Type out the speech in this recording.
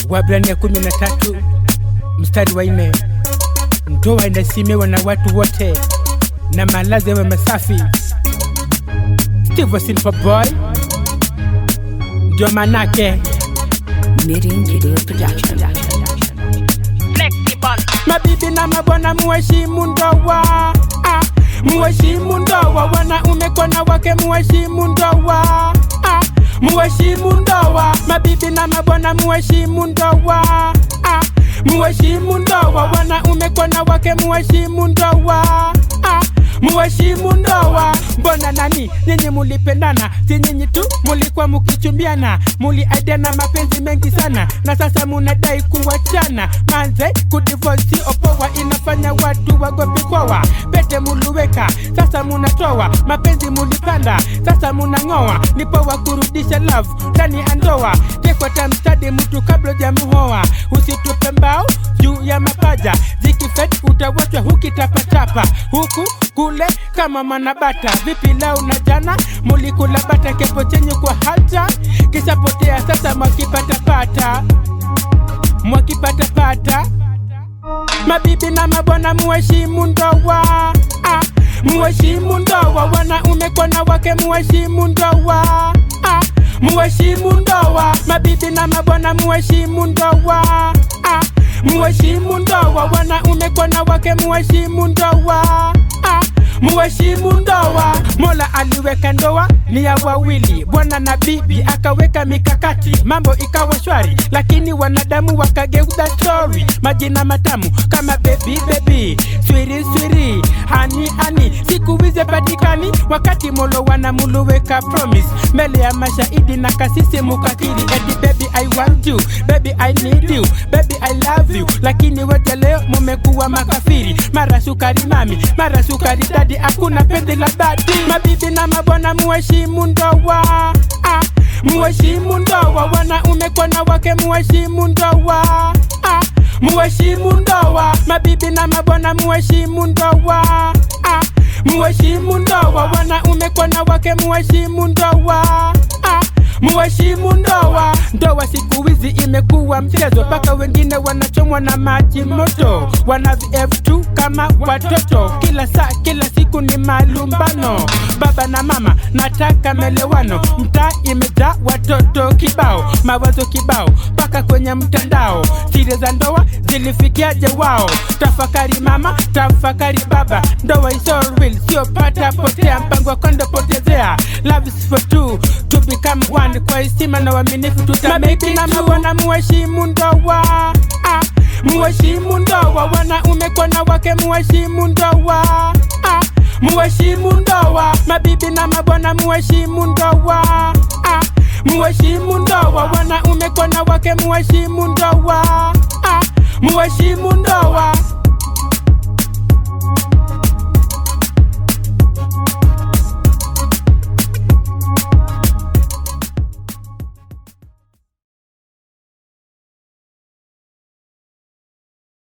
Waebrania kumi na tatu mstari wa nne ndoa inaheshimiwa na watu wote na malazi yawe masafi. Steve Silver Boy ndio manake Knitting Video Production. mabibi na mabwana muheshimu ndoa ah, muheshimu ndoa wanaume kwa na wake muheshimu ndoa ah, muheshimu ndoa mabibi na mabwana muheshimu ndoa ah, muheshimu ndoa wanaume kwa na wake muheshimu ndoa ah, muheshimu ndoa mbona nani nyinyi mulipendana si nyinyi tu mulikuwa mukichumbiana muliaidiana mapenzi mengi sana na sasa munadai kuwachana manze kudivosi opoa inafanya watu wagopi kowa pete muluweka sasa munatoa mapenzi mulipanda sasa munang'oa ni poa kurudisha love ndani ya ndoa tekwa tamstadi mtu kabla jamuhoa usitupe mbao juu ya mapaja zikifet utawachwa hukitapatapa huku kule kama manabata vipi lau na jana mulikula bata kepo chenye kwa hata kishapotea sasa mwakipatapata mwakipatapata mabibi na mabwana muheshimu ndoa ah, muheshimu ndoa wanaume kwa na wake muheshimu ndoa ah, muheshimu ndoa mabibi na mabwana muheshimu ndoa ah, muheshimu ndoa wanaume kwa na wake muheshimu ndoa ah, muheshimu ndoa mola aliweka ndoa ni ya wawili bwana na bibi akaweka mikakati mambo ikawa shwari lakini wanadamu wakageuza stori majina matamu kama bebi bebi swiri swiri hani hani siku hizi patikani wakati molo wanamuluweka promise mbele ya mashahidi na kasisi mukakiri eti baby i want you baby i need you baby i love you lakini wote leo mumekuwa makafiri mara sukari mami mara sukari dadi hakuna penzi la dhati mabibi na mabwana muheshimu ndoa ah, muheshimu ndoa wanaume kwa na wake muheshimu ndoa ah, muheshimu ndoa mabibi na mabwana muheshimu ndoa ah, muheshimu ndoa wanaume kwa na wake muheshimu ndoa ah, muheshimu ndoa ndoa siku hizi imekuwa mchezo mpaka wengine wanachomwa na maji moto wana vf2 kama watoto kila saa kila siku ni malumbano baba na mama nataka melewano mtaa imejaa watoto kibao mawazo kibao mpaka kwenye mtandao siri za ndoa zilifikiaje wao tafakari mama tafakari baba ndoa is all real sio pata potea mpango wa kondo potezea love is for two to become one kwa heshima na uaminifu tutameki na mabwana muheshimu ndoa ah, muheshimu ndoa wanaume kwa na wake muheshimu ndoa ah, muheshimu ndoa mabibi na mabwana muheshimu ndoa ah, muheshimu ndoa wanaume kwa na wake muheshimu ndoa ah, muheshimu ndoa